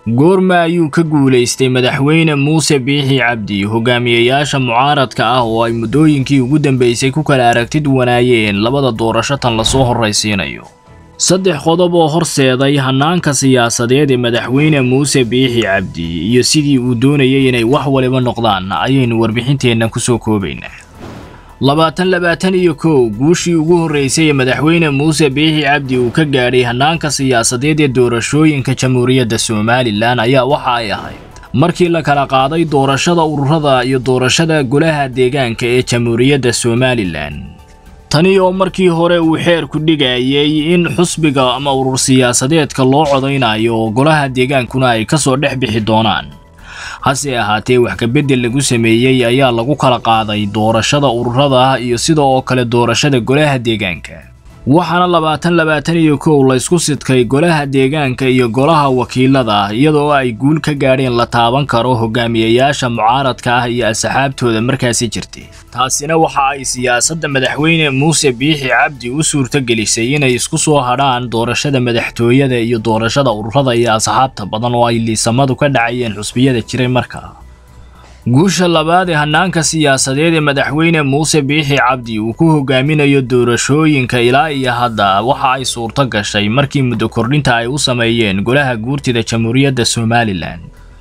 goorma ayuu ka guulaystay madaxweyne muuse biixi cabdi hogaamiyayaasha mucaaradka ah oo ay muddooyinkii ugu dambeysay ku kala aragtid wanaayeen labada doorasho tan lasoo horraysiinayo saddex qodob oo horseeday hannaanka siyaasadeed ee madaxweyne muuse biixi cabdi iyo sidii uu doonayay inay wax waliba noqdaan ayaynu warbixinteenna kusoo koobaynaa labaatan labaatan iyo kow guushii ugu horreysay ee madaxweyne muuse biixi cabdi uu ka gaadhay hannaanka siyaasadeed ee doorashooyinka jamhuuriyadda somalilan ayaa waxa ay ahayd markii la kala qaaday doorashada ururada iyo doorashada golaha deegaanka ee jamhuuriyadda somalilan tani oo markii hore uu xeerku dhigayay in xusbiga ama urur siyaasadeedka loo codaynayo oo golaha deegaankuna ay ka soo dhex bixi doonaan hase ahaatee wax kabedel lagu sameeyey ayaa lagu kala qaaday doorashada ururada iyo sida oo kale doorashada golaha deegaanka waxaana labaatan labaatan iyo kow laysku sidkay golaha deegaanka iyo golaha wakiilada iyadoo ay guul ka gaadheen la taaban karo hogaamiyayaasha mucaaradka ah iyo asxaabtooda markaasi jirtay taasina waxa ay siyaasadda madaxweyne muuse biixi cabdi u suurtogelisay inay isku soo hadhaan doorashada madaxtooyada iyo doorashada ururada iyo asxaabta badan oo ay liisamadu ka dhacayeen xusbiyada jiray markaa guusha labaad ee hannaanka siyaasadeed ee madaxweyne muuse biixi cabdi uu ku hogaaminayo doorashooyinka ilaa iyo hadda waxa ay suurto gashay markii muddo kordhinta ay u sameeyeen golaha guurtida jamhuuriyadda somalilan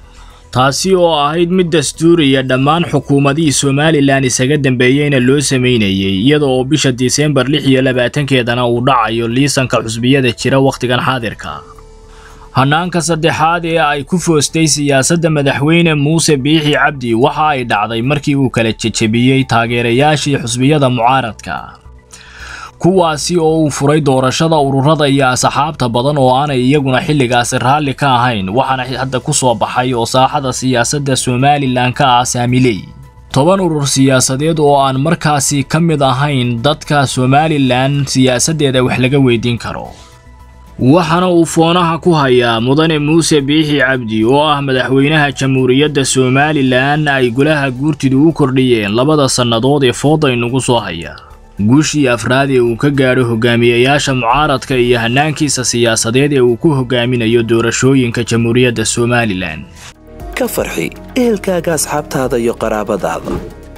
taasi oo ahayd mid dastuuriya dhammaan xukuumadihii somalilan isaga dambeeyeyna loo sameynayay iyada oo bisha disembar lix iyo labaatankeedana uu dhacayo liisanka xusbiyada jira wakhtigan xaadirka hannaanka saddexaad ee ay ku foostay siyaasadda madaxweyne muuse biixi cabdi waxa ay dhacday markii uu kala jejebiyey taageerayaashii xusbiyada mucaaradka kuwaasi oo uu furay doorashada ururada iyo asxaabta badan oo aanay iyaguna xilligaasi raalli ka ahayn waxaana hadda ku soo baxay oo saaxada siyaasadda somalilan ka ah saamiley toban urur siyaasadeed oo aan markaasi ka mid ahayn dadka somalilan siyaasaddeeda wax laga weydiin karo waxaana uu foonaha ku hayaa mudane muuse biixi cabdi oo ah madaxweynaha jamhuuriyadda somalilan ay golaha guurtidu u kordhiyeen labada sannadood ee fooda inugu soo haya guushii afraad ee uu ka gaadho hogaamiyayaasha mucaaradka iyo hannaankiisa siyaasadeed ee uu ku hogaaminayo doorashooyinka jamhuuriyadda somalilan ka farxi ehelkaaga asxaabtaada iyo qaraabadaada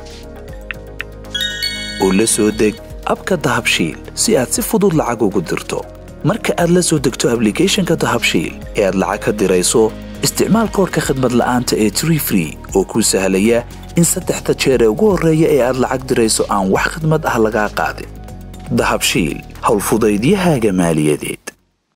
oo la soo deg abka dahabshiil si aad si fudud lacag ugu dirto marka aad la soo degto ablicathonka dahabshiil ee aad lacag ka dirayso isticmaal koorka khadmad la'aanta ee tree free oo kuu sahlaya in saddexda jeer ee ugu horreeya ee aad lacag dirayso aan wax khidmad ah lagaa qaadin dahabshiil howlfudaydiyahaaga maaliyadeed